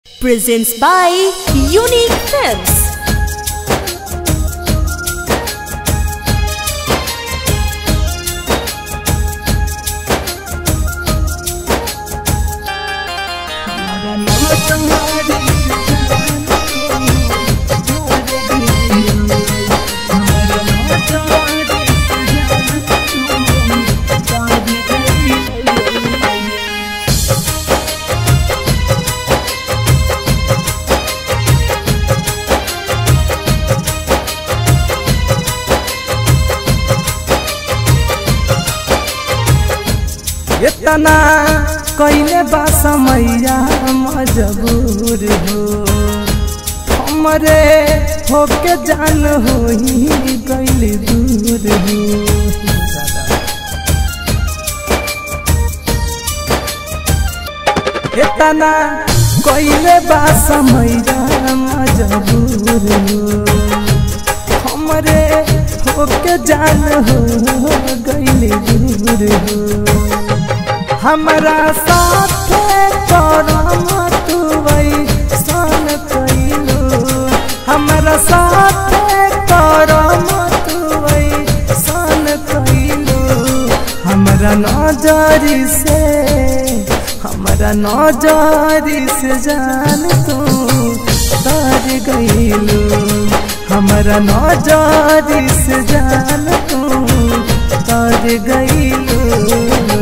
presents by Unique Films. इतना कैले बा समैया मजबूर हो हमरे होके जान हो गैल दूर हो इतना कैले बा समैया मजबूर हो हमरे होके जान हो गैल दूर हो हमरा साथे करम तुवई सन कइलू हमरा साथे करम तुवई सन कइलू हमरा नजरी से हमरा नजरी से जान तू तर गइलू हमरा नजरी से जान तू तर गइलू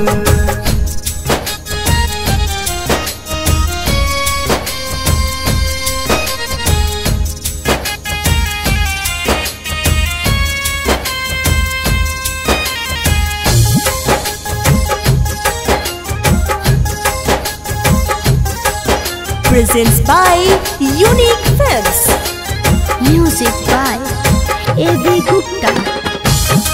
Presents by Unique Films. Music by A.V. Gupta.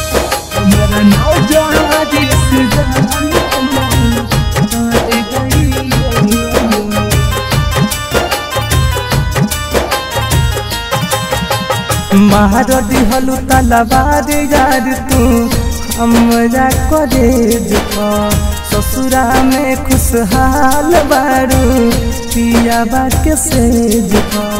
मार दिहलु तलवार यार तू हमरा कॉलेज ससुरा में खुशहाल बारू पिया बा के सेज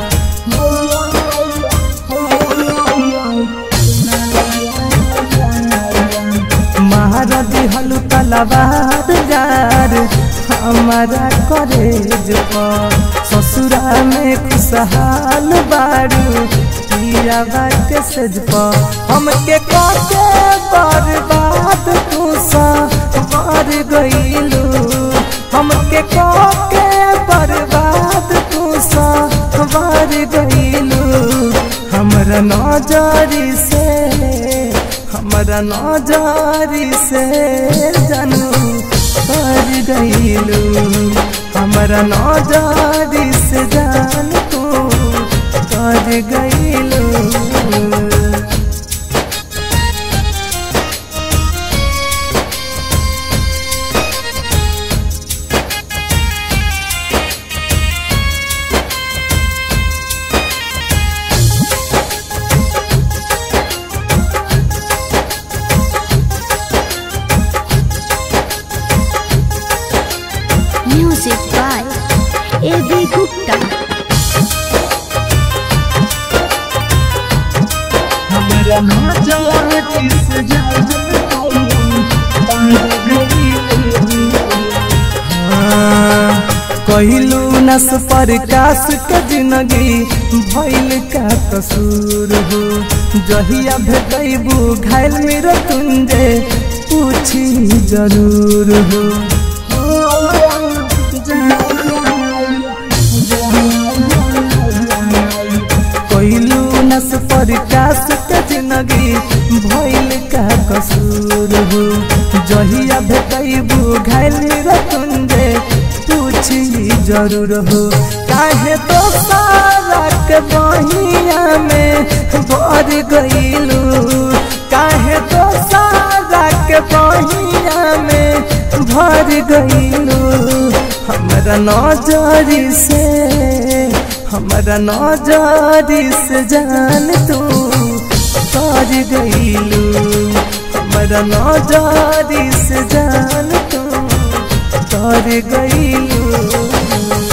मार दिहलु तलवार यार हमारा कॉलेज ससुरा में खुशहाल बारू पिया बात सज हमके काके बर्बाद तू सा मार गईलू हमके काके बर्बाद तू सा मार गईलू हमरा नजरी से हमरा नजरी से जानू कर गईलू हमरा नजरी से जान तू कर गईलू Music by A.V. Gupta. हमरा नजरी से जान कहलू नस पर कास के जिंदगी भइल का कसूर हो जहिया भेटैबू घायल मेरा तुंजे पूछी जरूर हो कहलू नस पर कास के जिंदगी भइल का कसूर हो जहिया भेटैबू घायल मेरा तुंजे पूछी जरूर हो काहे तो सारा के बहिया में भर गईलू काहे तो सारा के बहिया में भर गईलू हमरा नजरी से हमरा नजरी से जान तू कर गईलू हमरा नजरी से जान तू कर गईलू